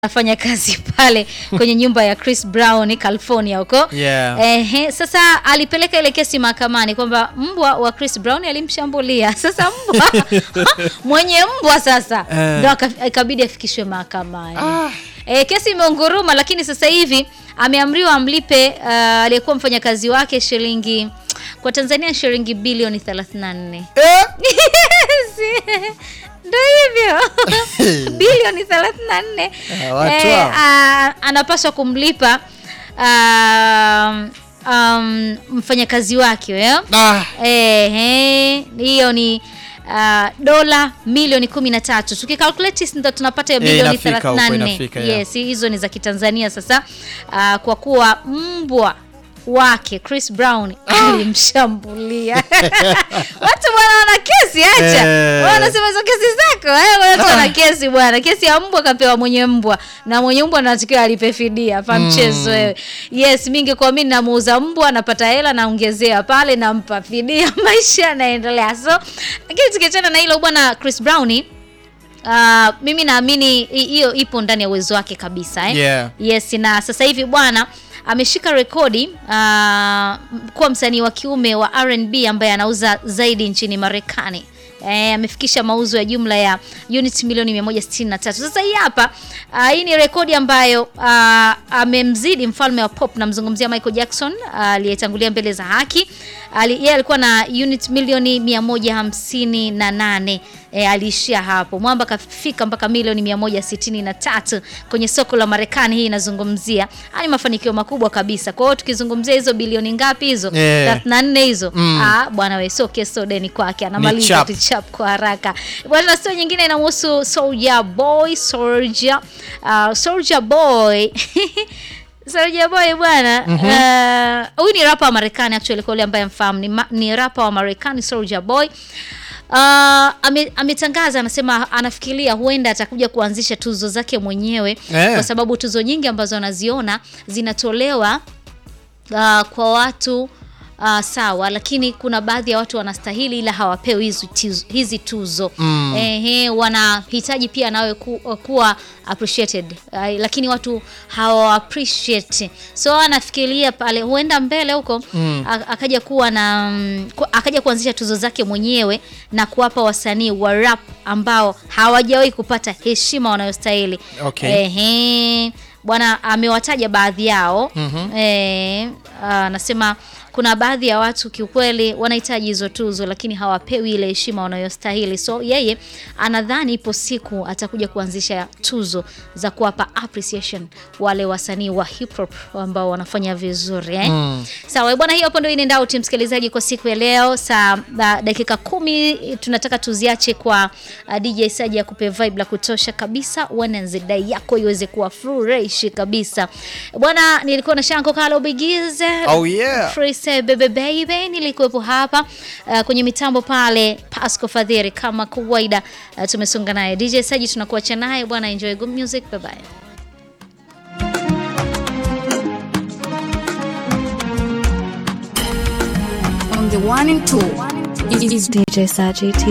anafanya kazi pale kwenye nyumba ya Chris Brown California huko. Yeah. Ehe, sasa alipeleka ile kesi mahakamani kwamba mbwa wa Chris Brown alimshambulia. Sasa mbwa mwenye mbwa sasa Eh. ndo aka- ikabidi afikishwe mahakamani. E, kesi imeunguruma lakini sasa hivi ameamriwa amlipe uh, aliyekuwa mfanyakazi wake shilingi kwa Tanzania shilingi bilioni 34. Eh? Ndo hivyo bilioni 34 Ah, watu Eh, hao. ah, anapaswa kumlipa um, um, mfanyakazi wake eh? Ah, Ehe, hiyo ni uh, dola milioni 13 tukikalculate ndo tunapata hiyo Eh, bilioni inafika huko, 34 inafika, yeah. yes hizo ni za kitanzania sasa uh, kwa kuwa mbwa wake Chris Brown alimshambulia watu bwana wana kesi acha Eh. Wewe unasema hizo kesi zako eh, watu wana kesi bwana kesi ya mbwa kapewa mwenye mbwa na mwenye mbwa anatakiwa alipe fidia fa mchezo wewe yes mingi kwa mimi namuuza mbwa napata hela naongezea pale nampa fidia maisha yanaendelea so lakini tukiachana na hilo bwana Chris Brown Uh, mimi naamini hi- hiyo ipo ndani ya uwezo wake kabisa eh? Yeah. Yes, na sasa hivi bwana ameshika rekodi uh, kuwa msanii wa kiume wa R&B ambaye anauza zaidi nchini Marekani. Eh, amefikisha mauzo ya jumla ya unit milioni 163. Sasa hii hapa uh, hii ni rekodi ambayo uh, amemzidi mfalme wa pop, namzungumzia Michael Jackson uh, aliyetangulia mbele za haki. Ali, yeye alikuwa na unit milioni 158 e, aliishia hapo. Mwamba kafika mpaka milioni 163 kwenye soko la Marekani. Hii inazungumzia haya ni mafanikio makubwa kabisa. Kwa hiyo tukizungumzia hizo bilioni ngapi hizo Yeah. 34 hizo Mm. ah, bwana we sio keso deni kwake, anamaliza chap. tu chap kwa haraka bwana. Sio nyingine inamhusu Soulja Boy Soulja uh, Soulja Boy Soulja Boy bwana eh, huyu ni rapa wa Marekani actually, kwa yule ambaye mfahamu ni, ma- ni rapa wa Marekani Soulja Boy. Uh, ame, ametangaza anasema anafikiria huenda atakuja kuanzisha tuzo zake mwenyewe Eh. kwa sababu tuzo nyingi ambazo anaziona zinatolewa uh, kwa watu uh, sawa, lakini kuna baadhi ya watu wanastahili ila hawapewi hizi tuzo, hizi tuzo. Mm. Ehe, wanahitaji pia nawe ku, kuwa appreciated uh, lakini watu hawa appreciate, so anafikiria pale huenda mbele huko Mm. a- akaja kuwa na mm, ku, akaja kuanzisha tuzo zake mwenyewe na kuwapa wasanii wa rap ambao hawajawahi kupata heshima wanayostahili. Okay. Ehe, bwana amewataja baadhi yao Mhm. Eh, anasema kuna baadhi ya watu kiukweli wanahitaji hizo tuzo lakini hawapewi ile heshima wanayostahili. So yeye anadhani ipo siku atakuja kuanzisha tuzo za kuwapa appreciation wale wasanii wa hip hop ambao wanafanya vizuri eh? Mm. Sawa bwana, hiyo hapo ndio inaenda out msikilizaji kwa siku ya leo saa uh, dakika kumi tunataka tuziache kwa uh, DJ Saji ya kupe vibe la kutosha kabisa, Wednesday yako iweze kuwa fresh kabisa bwana. Nilikuwa na Shanko Kalo Bigize Oh yeah. Freestyle Bebe Baby, nilikuwepo hapa uh, kwenye mitambo pale Pasco Fadhiri kama kawaida. Uh, tumesonga naye DJ Saji, tunakuacha naye bwana, enjoy good music, bye bye. on the one and two. Is DJ Saji